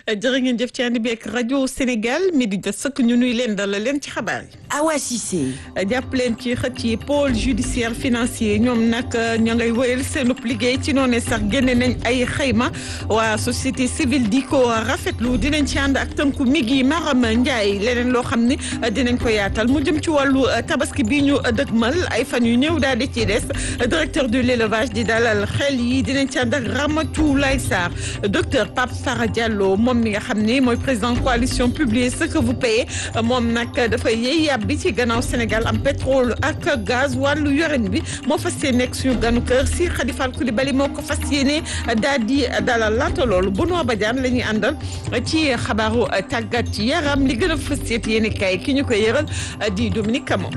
jërë ngeen jëf ci ànd bi ak rajo Sénégal mi di jot sëkk ñu nuy leen dalal leen ci xabaar yi. Awa Cissé. jàpp leen ci xët yi pôle judiciaire financier ñoom nag ña ngay wéyal seenub liggéey ci noonu sax génne nañ ay xayma waa société civile di ko rafetlu dinañ ci ànd ak tënku mi gi Maram Ndiaye leneen loo xam ni dinañ ko yaatal mu jëm ci wàllu tabaski bi ñu dëgmal ay fan yu néew daal di ci des directeur de l'élevage di dalal xel yi dinañ ci ànd ak Ramatoulaye Sarr docteur Pape Sara Diallo moom mi nga xam ni mooy président coalition Publiez ce que vous payez moom nag dafay yey yàbbi ci gannaaw Sénégal am pétrole ak gaz wàllu yorin bi moo fas yéene nekk suñu ganu kër si Khadifal Koulibaly moo ko fas yéene daal di dalal laata loolu Benoît Badiane la ñuy àndal ci xabaaru tàggat yaram li gën a fas yéene kay ki ñu ko yëral di Dominique Camon.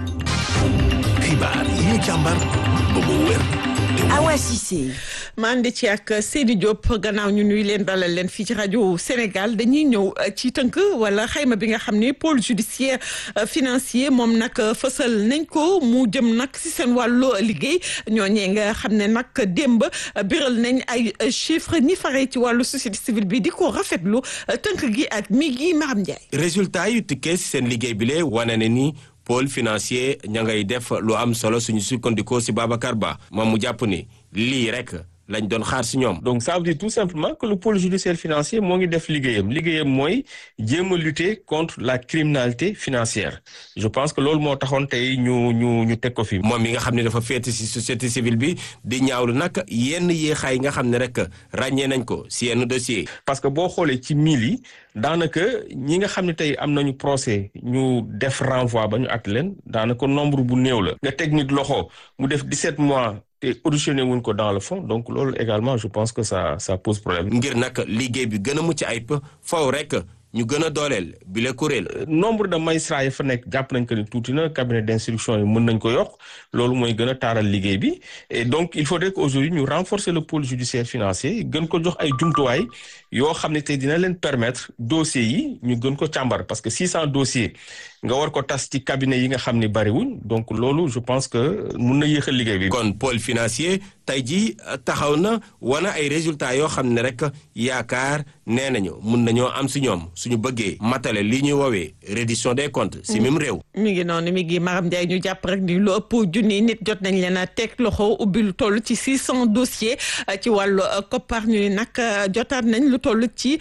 xibaar yi ñu càmbar ba mu wér. Awa Cissé. ma andi ci ak Seydi Diop gannaaw ñu nuy leen dalal leen fii ci rajo Sénégal dañuy ñëw ci tënk wala xayma bi nga xam ne pôle judiciaire financier moom nag fësal nañ ko mu jëm nag si seen wàllu liggéey ñooñee nga xam ne nag démb biral nañ ay chiffres ñi faree ci wàllu société civile bi di ko rafetlu tënk gi ak mi gi Maram Ndiaye. résultat yu tukkee si seen liggéey bi lee wane na ni. pôle financier ña ngay def lu am solo suñu sukkandikoo si Babacar Ba moom mu jàpp ni lii rek lañ doon xaar si ñoom. donc ça veut dire tout simplement que le pôle judiciaire financier moo ngi def liggéeyam liggéeyam mooy jéem a lutter contre la criminalité financière je pense que loolu moo taxoon tey ñu ñu ñu teg ko fi. moom mi nga xam ne dafa féete si société civile bi di ñaawlu nag yenn yéexaay yi nga xam ne rek ràññee nañ ko si yenn dossier parce que boo xoolee ci mille yi daanaka ñi nga xam ne tey am nañu procès ñu def renvoi ba ñu at leen daanaka nombre bu néew la. nga teg nit loxo mu def 17 mois. te auditionné wuñ ko dans le fond donc loolu également je pense que ça ça pose problème. ngir nag liggéey bi gën a mucc ayib faw rek ñu gën a dooleel bi la kuréel. nombre de magistrats yi fa nekk jàpp nañ ko ni tuuti na cabinet d'instruction yi mën nañ ko yokk loolu mooy gën a taaral liggéey bi et donc il faudrait que aujourd'hui ñu renforcer le pôle judiciaire financier gën ko jox ay jumtuwaay yoo xam ne tey dina leen permettre dossiers yi ñu gën ko càmbar parce que 600 dossiers. nga war ko tas ci cabinet yi nga xam ni bariwuñ donc loolu je pense que mun na yéexal liggéey bi. kon pôle financier tey jii taxaw na wana ay résultats yoo xam ne rek yaakaar nee nañu mun nañoo am si ñoom suñu bëggee matale li ñuy woowee reddition des comptes si même réew. mi ngi noonu mi ngi Maram Ndiaye ñu jàpp rek ni lu ëpp junni nit jot nañ leen a teg loxo ubbi lu toll ci 600 dossiers ci wàllu koppar ñu nag jotaat nañ lu toll ci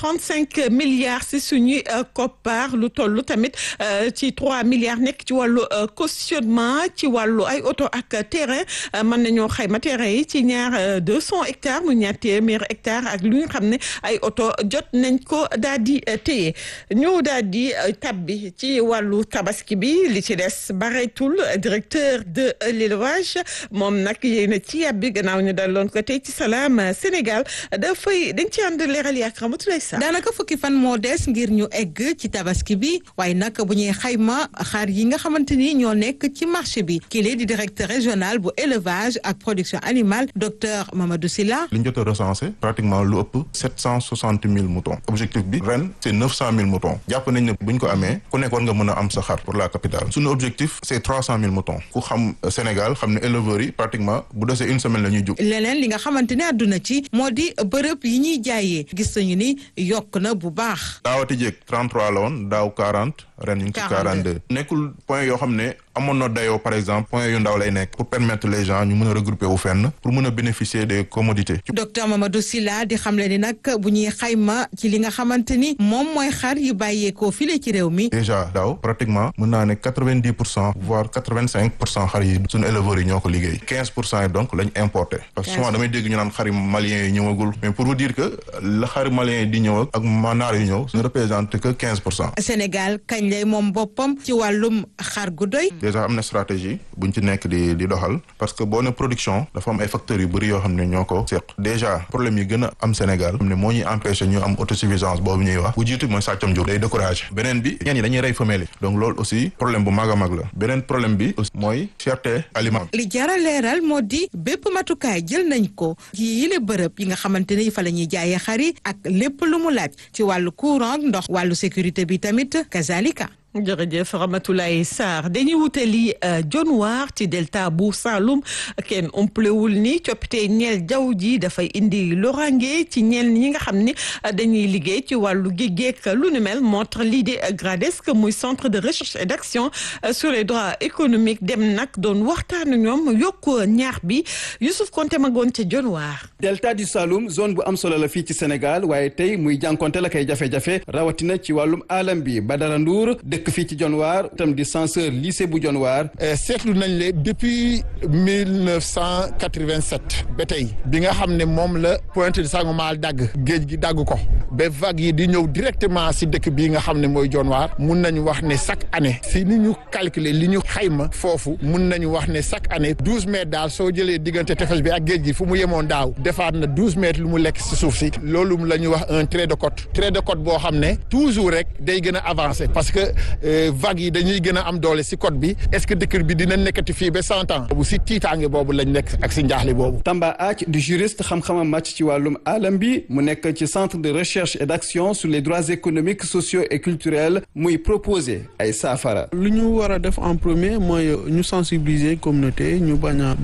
35 milliards si suñuy koppar lu toll tamit. ci trois milliards nekk ci wàllu cautionnement ci wàllu ay oto ak terrain mën nañoo xayma terrain yi ci ñaar deux cent hectares mu ñaar téeméer hectares ak lu ñu xam ne ay oto jot nañ ko daal di téye ñu daal di tabbi ci wàllu tabaski bi li ci des bareetul directeur de l'élevage moom nag yéen a ci yàbbi gannaaw ñu daloon ko tey ci Salam Sénégal dafay dañ ci ànd leeral yaak Ramatoulaye Sarr daanaka fukki fan moo des ngir ñu egg ci tabaski bi waaye nag bu ñuy xayma xar yi nga xamante ni ñoo nekk ci marché bi kii di directeur régional bu élevage ak production animale docteur Mamadou Sylla li ñu jot a recensé pratiquement lu ëpp sept cent soixante mille moutons objectif bi ren c' est neuf cent mille moutons jàpp nañ ne bu ñu ko amee ku nekk war nga mën a am sa xar pour la capitale suñu objectif c' est trois cent mille moutons ku xam Sénégal xam ne éleveurs yi pratiquement bu desee une semaine la ñuy jug leneen li nga xamante ne àdduna ci moo di bërëb yi ñuy jaayee gis nañu ni yokk na bu baax daawati jéeg 33 la woon daaw 40 ren ñu ngi ci 42 nekkul point yoo xam ne amoon na dayoo par exemple point yu ndaw lay nekk pour permettre les gens ñu mën a regrouper wu fenn pour mën a bénéficier des commodités docteur Mamadou Sylla di xamle ni nag bu ñuy xayma ci li nga xamante ni moom mooy xar yu bàyyeekoo file ci réew mi déjà daaw pratiquement mën naa ne 90 pour cent voire 85 pour cent xar yi suñu éleveurs yi ñoo ko liggéey 15 pour cent yi donc lañ importé parce que souvent damay dégg ñu naan xari maliens yi ñëwagul mais pour vous dire que la xari maliens yi di ñëw ak manaar yi ñëw ne représente que 15 pour cent Sénégal kañ lay moom boppam ci wàllum xar gu doy déjà am na stratégie buñ ci nekk di di doxal parce que boo ne production dafa am ay facteurs yu bëri yoo xam ne ñoo ko seq déjà problème yi gën a am Sénégal xam ne moo ñuy empêché ñu am autosuffisance boobu ñuy wax bu jiitu mooy sàccam jur day découragé beneen bi ñeen ñi dañuy rey femelle yi donc loolu aussi problème bu mag a mag la beneen problème bi aussi mooy cherté aliment li jara leeral moo di bépp matukaay jël nañ ko ci yile bërëb yi nga xamante ne fa la ñuy jaayee xar yi ak lépp lu mu laaj ci wàllu courant ndox wàllu sécurité bi tamit kazalika jërëjëf Ramatoulaye Sarr dañuy wutali jonwaar ci delta bu Saloum kenn umpalewul ni coppite ñeel jaww ji dafay indi lorange ci ñeel ñi nga xam ni dañuy liggéey ci wàllu géej lu nu mel moo tax lii di GRADESC muy centre de recherche et d'action sur les droits économiques dem nag doon waxtaan ñoom yokk ñaax bi Youssouf Konté magoon ca jonwaar delta du Saloum zone bu am solo la fii ci Sénégal waaye tey muy jànkonte la kay jafe-jafe rawatina ci wàllum alam bi Badara Ndour dëkk fii ci Dionewar tam di censeur lycée bu Dionewar seetlu nañ le depuis mille neuf cent quatre-vingt-sept ba tey bi nga xam ne moom la Pointe de Sangomar dagg géej gi dagg ko ba vague yi di ñëw directement si dëkk bii nga xam ne mooy Dionewar mun nañu wax ne chaque année si ni ñu calculer li ñu xayma foofu mun nañu wax ne chaque année douze mètres daal soo jëlee diggante tefes bi ak géej gi fu mu yemoon daaw defaat na douze mètres lu mu lekk si suuf si loolu la ñuy wax un trait de côte trait de côte boo xam ne toujours rek day gën a avancer parce que vagues yi dañuy gën a am doole si côte bi est-ce que dëkk bi dina nekkati fii ba cent ans boobu si tiitaange boobu lañ nekk ak si njaaxle boobu Tamba Ath di juriste xam-xamam màcc ci wàllum alam bi mu nekk ci centre de recherche et d'action sur les droits économiques sociaux et culturels muy proposer ay saafara lu ñu war a def en premier mooy ñu sensibiliser communauté ñu bañ a